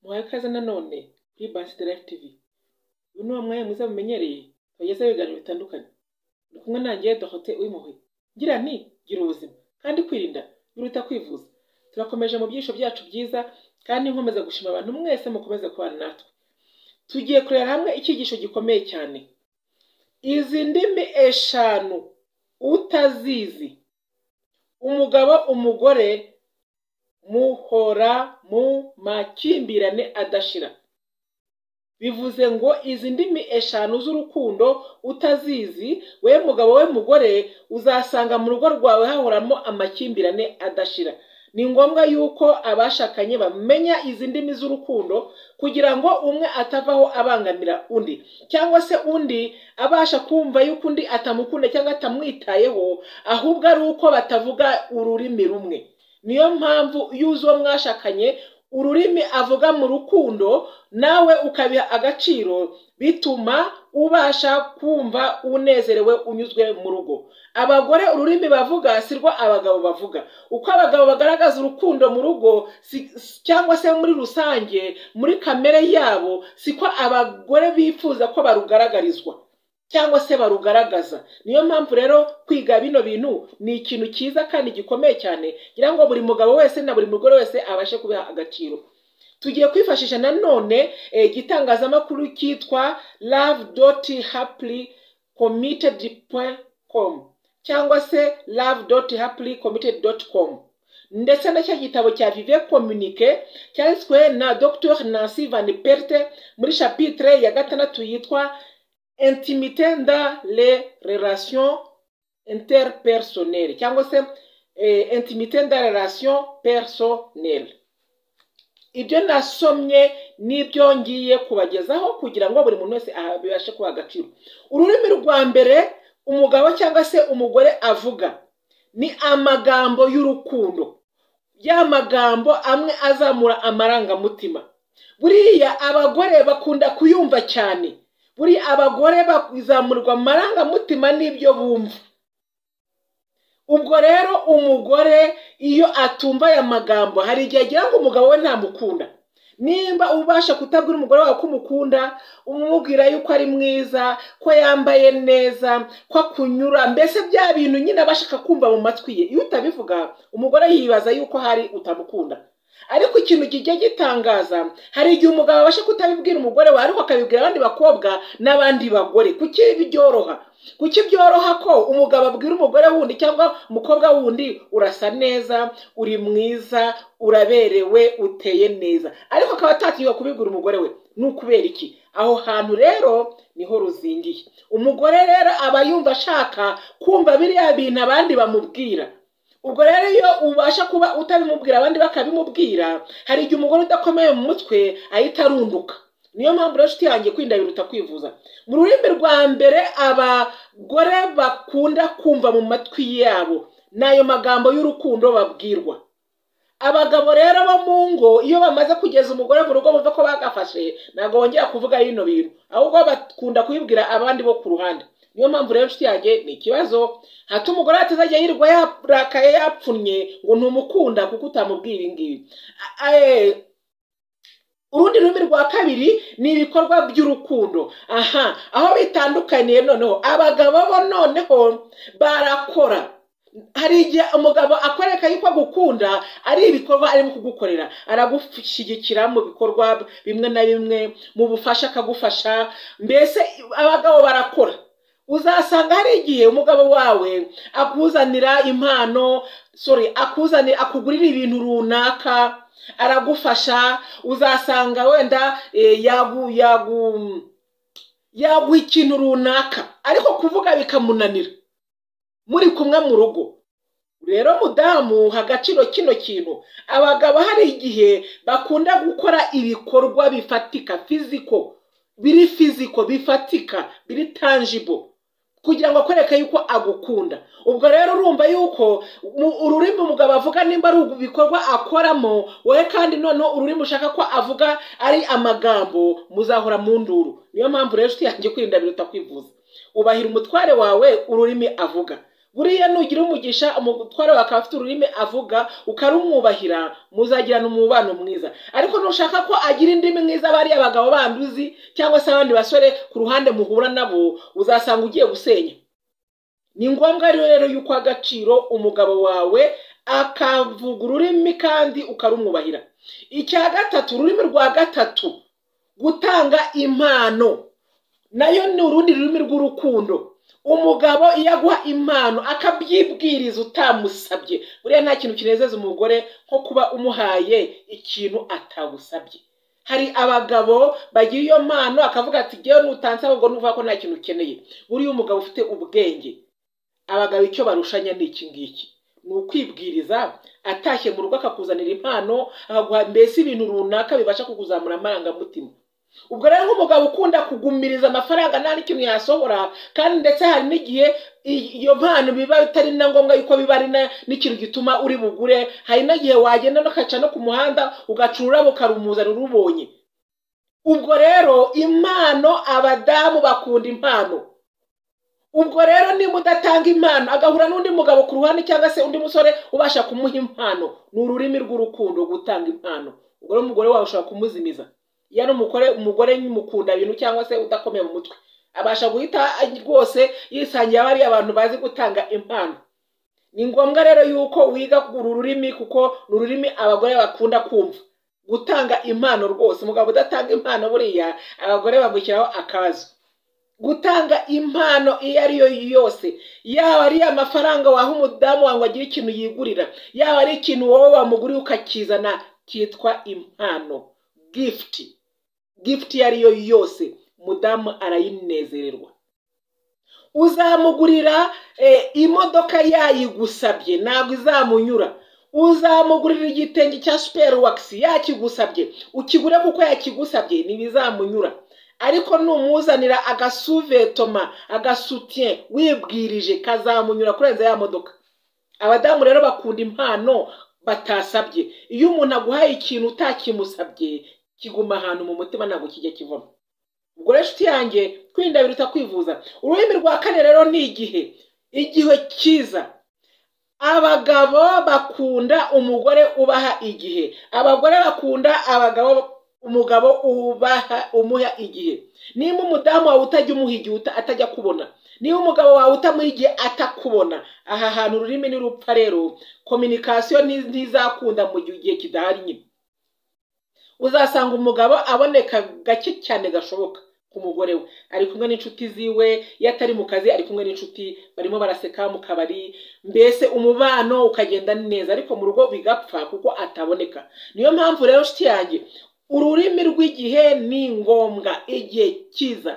muhaye ikaze nanone kuri Bansi de Life TV uyu ni wa mwanya mwiza mumenyereye tubagezaho ibiganiro bitandukanye ndi kumwe nanjye Dorothée Uwimpuhwe ngira nti gira ubuzima kandi kwirinda biruta kwivuza turakomeje mu byisho byacu byiza kandi nkomeza gushima abantu mwese mukomeze kubana natwe tugiye kurebera hamwe icyigisho gikomeye cyane izi ndimi eshanu utazizi umugabo umugore muhora mu makimbirane adashira bivuze ngo izi ndimi eshanu z'urukundo utazizi we mugabo we mugore uzasanga mu rugo rwawe hahoramo amakimbirane adashira ni ngombwa yuko abashakanye bamenya izi ndimi z'urukundo kugira ngo umwe atavaho abangamira undi cyangwa se undi abasha kumva yuko undi atamukunda cyangwa atamwitayeho ahubwo ari uko batavuga ururimi rumwe niyo mpamvu iyo uzi uwo mwashakanye ururimi avuga mu rukundo nawe ukabiha agaciro bituma ubasha kumva unezerewe unyuzwe mu rugo abagore ururimi bavuga si rwo abagabo bavuga uko abagabo bagaragaza urukundo mu rugo si- si- cyangwa se muri rusange muri kamere yabo siko abagore bifuza ko barugaragarizwa cyangwa se barugaragaza niyo mpamvu rero kwiga bino bintu ni ikintu cyiza kandi gikomeye cyane ngira ngo buri mugabo wese na buri mugore wese abashe kubiha agaciro tugiye kwifashisha nanone eh, igitangazamakuru cyitwa love dot happily committed com cyangwa se love dot happily committed dot com ndetse na cya gitabo cya vive communique cyanditswe na dr nancy van perte muri chapitre ya gatandatu yitwa intimité dans les relations interpersonnelles cyangwa se eh, intimité dans les relations personnelles ibyo nasomye n'ibyo ngiye kubagezaho kugira ngo buri muntu wese aha- bibashe kuba agaciro ururimi rwa mbere umugabo cyangwa se umugore avuga ni amagambo y'urukundo ya magambo amwe azamura amarangamutima buriya abagore bakunda kuyumva cyane buri abagore bakizamurwa amarangamutima n'ibyo bumva ubwo rero umugore iyo atumva aya magambo hari igihe agira ngo umugabo we ntamukunda nimba ubasha kutabwira umugore wawe ko umukunda umubwira yuko ari mwiza ko yambaye neza ko akunyura mbese bya bintu nyine aba ashaka kumva mu matwi ye iyo utabivuga umugore yibaza yuko hari utamukunda ariko ikintu kijya gitangaza hari igihe umugabo abasha kutabibwira umugore we ariko akabibwira abandi bakobwa n'abandi bagore kuki byoroha kuki byoroha ko umugabo abwira umugore wundi cyangwa umukobwa wundi urasa neza uri mwiza uraberewe uteye neza ariko akaba atatinywa kubibwira umugore we ni ukubera iki aho hantu rero niho ruzingiye umugore rero aba yumva ashaka kumva biriya bintu abandi bamubwira ubwo rero iyo ubasha kuba utabimubwira abandi bakabimubwira hari igihe umugore udakomeye mu mutwe ahita arunduka niyo mpamvu rero inshuti yanjye kwirinda biruta kwivuza mu rurimi rwa mbere abagore bakunda kumva mu matwi yabo ni ayo magambo y'urukundo babwirwa abagabo rero bo mu ngo iyo bamaze kugeza umugore mu rugo bumva ko bagafashe ntabwo bongera kuvuga bino bintu ahubwo bakunda kubibwira abandi bo ku ruhande niyo mpamvu rero inshuti yanjye ni ikibazo hata umugore atazajya yirirwa yarakaye yapfunnye ngo ntumukunda kuko utamubwiye ibi ngibi A- eh, urundi rurimi rwa kabiri ni ibikorwa by'urukundo aha aho bitandukaniye noneho abagabo bo noneho barakora hari igihe umugabo akwereka yuko agukunda ari ibikorwa arimo kugukorera aragushyigikira mu bikorwa bimwe na bimwe mu bufasha akagufasha mbese abagabo barakora uzasanga hari igihe umugabo wawe akuzanira impano sorry akuzanira akugurira ibintu runaka aragufasha uzasanga wenda eh, yagu yagu yaguha ikintu runaka ariko kuvuga bikamunanira muri kumwe mu rugo rero mudamu ha agaciro kino kintu abagabo hari igihe bakunda gukora ibikorwa bifatika fiziko biri fiziko bifatika biri tangible kugira ngo akwereke yuko agukunda ubwo rero urumva yuko mu- ururimi umugabo avuga nimba ari ibikorwa akoramo wowe kandi noneho ururimi ushaka ko avuga ari amagambo muzahora mu nduru niyo mpamvu rero inshuti yanjye kwirinda biruta kwivuza ubahira umutware wawe ururimi avuga buriya nugira umugisha umutware wawe akaba afite ururimi avuga ukarumwubahira muzagirana umubano mwiza ariko nushaka ko agira indimi mwiza bariya bagabo bandi uzi cyangwa se abandi basore ku ruhande muhura nabo uzasanga ugiye gusenya ni ngombwa rero yuko agaciro umugabo wawe akavuga ururimi kandi ukarumwubahira icya gatatu ururimi rwa gatatu gutanga impano nayo ni urundi rurimi rw'urukundo umugabo iyo aguha impano akabyibwiriza utamusabye buriya nta kintu kinezeza umugore nko kuba umuhaye ikintu atagusabye hari abagabo bagira iyo mpano akavuga ati ngewe nutansaba ngo nuvuga ko nta kintu ukeneye buriya umugabo ufite ubwenge abagabo icyo barushanya ni iki ngiki ni ukwibwiriza atashye mu rugo akakuzanira impano akaguha mbese ibintu runaka bibasha kukuzamura amarangamutima ubwo rero nk'umugabo ukunda kugumiriza amafaranga nta n'ikintu yasohora kandi ndetse hari n'igihe iyo mpano biba bitari na ngombwa yuko biba ari n'ikintu gituma uri bugure hari n'igihe wagenda ukaca no ku muhanda ugaca ururabo ukarumuzanira urubonye ubwo rero impano abadamu bakunda impano ubwo rero niba udatanga impano agahura n'undi mugabo ku ruhande cyangwa se undi musore ubasha kumuha impano ni ururimi rw'urukundo gutanga impano ubwo rero umugore wawe ushobora kumuzimiza iyo ari umugore umugore mukunda bintu cyangwa se udakomeye mu mutwe abasha guhita rwose yisangiye abariya abantu bazi gutanga impano ni ngombwa rero yuko wiga uru rurimi kuko ni ururimi abagore bakunda kumva gutanga impano rwose umugabo udatanga impano buriya abagore bagushyiraho akazu gutanga impano iyo ari yo yose yaba ari amafaranga waha umudamu wawe ngo agire ikintu yigurira yaba ari ikintu wowe wamuguriye ukakizana cyitwa impano gifuti gifuti iyo ari yo yose umudamu arayinezererwa uzamugurira imodoka yayigusabye ntabwo izamunyura uzamugurira igitenge cya superi wakisi yakigusabye ukigure kuko yakigusabye ntibizamunyura ariko numuzanira agasuvetoma agasutiye wibwirije kazamunyura kurenza ya modoka abadamu rero bakunda impano batasabye iyo umuntu aguhaye ikintu utakimusabye kiguma ahantu mu mutima ntabwo kijya kivamo ubwo rero inshuti yanjye kwirinda biruta kwivuza ururimi rwa kane rero ni igihe igihe cyiza abagabo bakunda umugore ubaha igihe abagore bakunda abagabo umugabo ubaha umuha igihe niba umudamu wawe utajya umuha igihe atajya kubona niba umugabo wawe utamuha igihe atakubona aha hantu ururimi nirupfa rero kominikasiyo ntizakunda mu gihe kidahari nyine uzasanga umugabo aboneka gake cyane gashoboka ku mugore we ari kumwe n'inshuti ziwe iyo atari mu kazi ari kumwe n'inshuti barimo baraseka mu kabari mbese umubano ukagenda neza ariko mu rugo bigapfa kuko ataboneka niyo mpamvu rero nshuti yanjye ururimi rw'igihe ni ngombwa igihe cyiza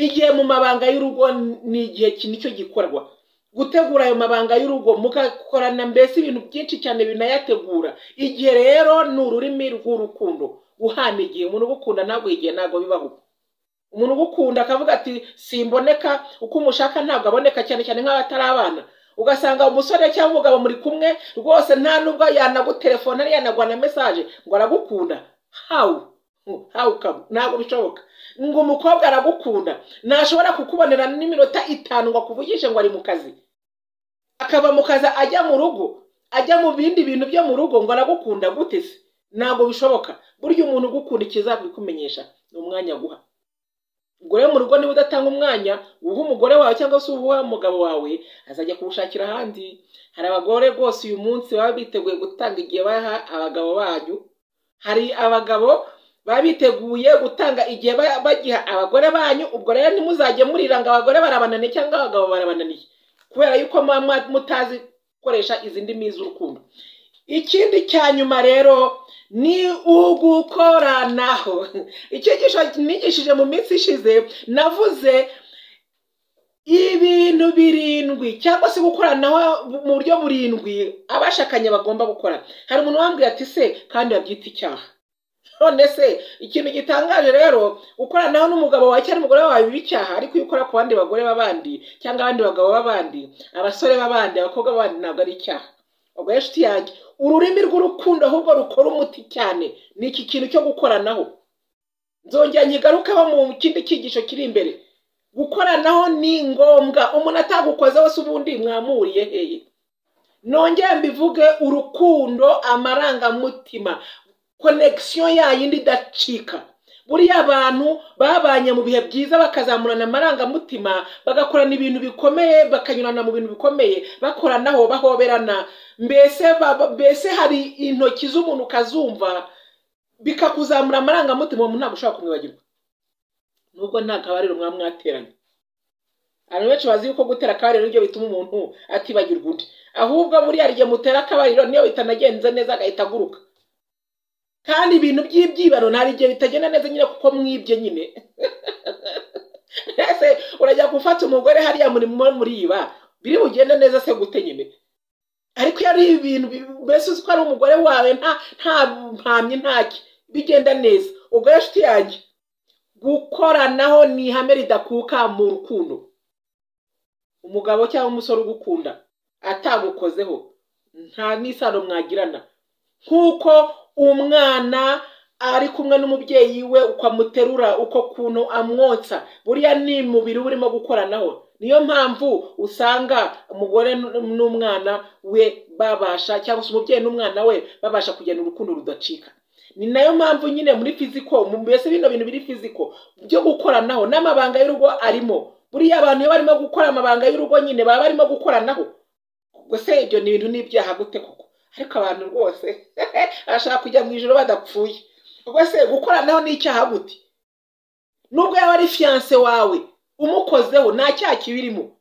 igihe mu mabanga y'urugo ni igihe nicyo gikorwa gutegura ayo mabanga y'urugo mugakorana mbese ibintu byinshi cyane binayategura igihe rero ni ururimi rw'urukundo guhana igihe umuntu ugukunda ntabwo igihe ntabwo bibaho umuntu ugukunda akavuga ati simboneka uko umushaka ntabwo aboneka cyane cyane nk'abatari abana ugasanga umusore cyangwa umugabo muri kumwe rwose nta nubwo yanagutelefona yanagwa na mesaje ngo aragukunda hawu hawu kabu ntabwo bishoboka ngo umukobwa aragukunda ntashobora kukubonera n'iminota itanu ngo akuvugishe ngo ari mu kazi akava mu kazi ajya mu rugo ajya mu bindi bintu byo mu rugo ngo aragukunda gute se ntabwo bishoboka burya umuntu ugukunda ikizabikumenyesha ni umwanya guha ubwo rero mu rugo niba udatanga umwanya uha umugore wawe cyangwa se uha umugabo wawe azajya kuwushakira ahandi hari abagore rwose uyu munsi baba biteguye gutanga igihe baha abagabo banyu hari abagabo baba biteguye gutanga igihe bagiha abagore banyu ubwo rero ntimuzajye murira ngo abagore barabananiye cyangwa abagabo barabananiye kubera yuko muba mutazi gukoresha izi ndimi z'urukundo ikindi cya nyuma rero ni ugukoranaho icyigisho nigishije mu minsi ishize navuze ibintu birindwi cyangwa se gukoranaho mu buryo burindwi abashakanye bagomba gukora hari umuntu wambwiye ati se kandi wabyita icyaha none se ikintu gitangaje rero gukoranaho n'umugabo wawe cyangwa umugore wawe biba icyaha ariko iyo ukora ku bandi bagore b'abandi cyangwa abandi bagabo b'abandi abasore b'abandi abakobwa b'abandi ntabwo ari icyaha ubwo inshuti yanjye ururimi rw'urukundo ahubwo rukora umuti cyane ni iki kintu cyo gukoranaho nzongera nkigarukaho mu kindi cyigisho kiri imbere gukoranaho ni ngombwa umuntu atagukoze wese ubundi mwamuriye heye nongere mbivuge urukundo amarangamutima konegisiyo yayindi idacika buriya abantu babanye mu bihe byiza bakazamurana amarangamutima bagakorana ibintu bikomeye bakanyurana mu bintu bikomeye bakoranaho bahoberana mbese mbese hari intoki z'umuntu ukazumva bikakuzamura amarangamutima umuntu ntabwo ushobora kumwibagirwa nubwo nta kabariro mwaba mwateranye abantu benshi bazi yuko gutera akabariro nibyo bituma umuntu atibagirwa undi ahubwo buriya igihe mutera akabariro niyo bitanagenze neza agahita aguruka kandi ibintu by'ibyibano hari igihe bitagenda neza nyine kuko mwibye nyine mbese urajya gufata umugore hariya murimo muriba biri bugende neza se gute nyine ariko iyo ari ibintu mbese uzi ko ari umugore wawe nta nta mpamyi ntacyo bigenda neza ubwo rero inshuti yanjye gukoranaho ni ihame ridakuka mu rukundo umugabo cyangwa umusore ugukunda atagukozeho nta n'isano mwagirana nk'uko umwana ari kumwe n'umubyeyi we uko amuterura uko kuntu amwotsa buriya ni umubiri uba urimo gukoranaho niyo mpamvu usanga umugore n'umwana we babasha cyangwa se umubyeyi n'umwana we babasha kugena urukundo rudacika ni nayo mpamvu nyine muri fiziko mbese bino bintu biri fiziko byo gukoranaho n'amabanga y'urugo arimo buriya abantu iyo barimo gukora amabanga y'urugo nyine baba barimo gukoranaho gusa ibyo ni ibintu n'ibyaha gute koko ariko abantu rwose bashaka kujya mu ijoro badapfuye ubwo se gukoranaho ni icyaha gute nubwo yaba ari fiyanse wawe umukozeho nta cyaha kibirimo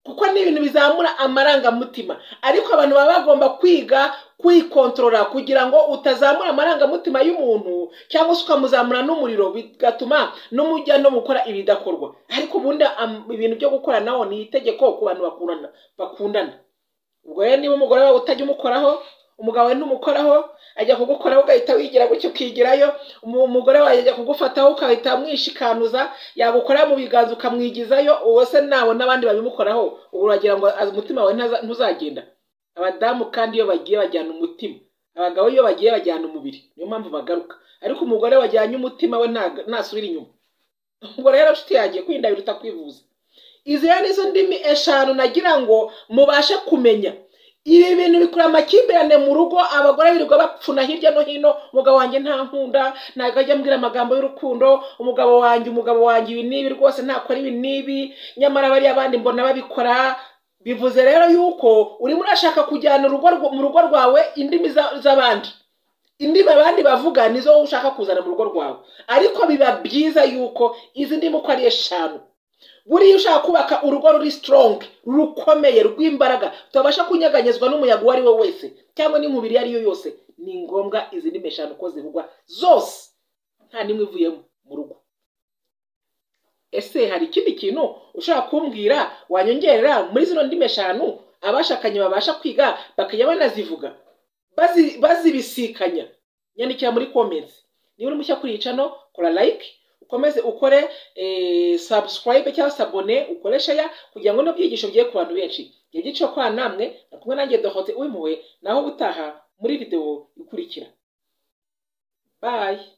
kuko ni ibintu bizamura amarangamutima ariko abantu baba bagomba kwiga kwikontorora kugira ngo utazamura amarangamutima y'umuntu cyangwa se ukamuzamura n'umuriro bigatuma n'umujya no gukora ibidakorwa ariko ubundi ibintu byo gukoranaho ni itegeko ku bantu bakundana ubwo rero niba umugore wawe utajya umukoraho umugabo we ntumukoraho ajya kugukoraho ugahita wigira gutyo ukigirayo umugore wawe ajya kugufataho ukahita mwishikanuza yagukora mu biganza ukamwigizayo uwo se nabo n'abandi babimukoraho ubu uragira ngo umutima wawe ntuzagenda abadamu kandi iyo bagiye bajyana umutima abagabo iyo bagiye bajyana umubiri niyo mpamvu bagaruka ariko umugore wajyanye umutima we ntasubira inyuma ubwo rero nshuti yagiye kwirinda biruta kwivuza izi rero nizo ndimi eshanu nagira ngo mubashe kumenya ibi bintu bikurura amakimbirane mu rugo abagore birirwa bapfuna hirya no hino umugabo wanjye nta nkunda ntabwo ajya ambwira amagambo y'urukundo umugabo wanjye umugabo wanjye ibi n'ibi rwose ntakora ibi n'ibi nyamara bariya abandi mbona babikora bivuze rero yuko urimo urashaka kujyana mu rugo rwawe indimi z'abandi indimi abandi bavuga nizo wowe ushaka kuzana mu rugo rwawe ariko biba byiza yuko izi ndimi uko ari eshanu buriya ushaka kubaka urugo ruri sitorongi rukomeye rw'imbaraga tutabasha kunyeganyezwa n'umuyaga uwo ari we wese cyangwa n'inkubiri iyo ari yo yose ni ngombwa izi ndimi eshanu ko zivugwa zose nta n'imwe ivuyemo mu rugo ese hari ikindi kintu ushobora kumbwira wanyongerera muri zino ndimi eshanu abashakanye babasha kwiga bakajya banazivuga bazibisikanya nyandikira muri komenti niba uri mushya kuri iyi cano kora layike ukomeze ukore sabusikarayibe cyangwa se abone ukoresha ya kugira ngo n'ibyigisho bye ku bantu benshi igihe byiciro kwa namwe na kumwe nanjye dohote uwimuwe naho gutaha muri videwo ikurikira bayi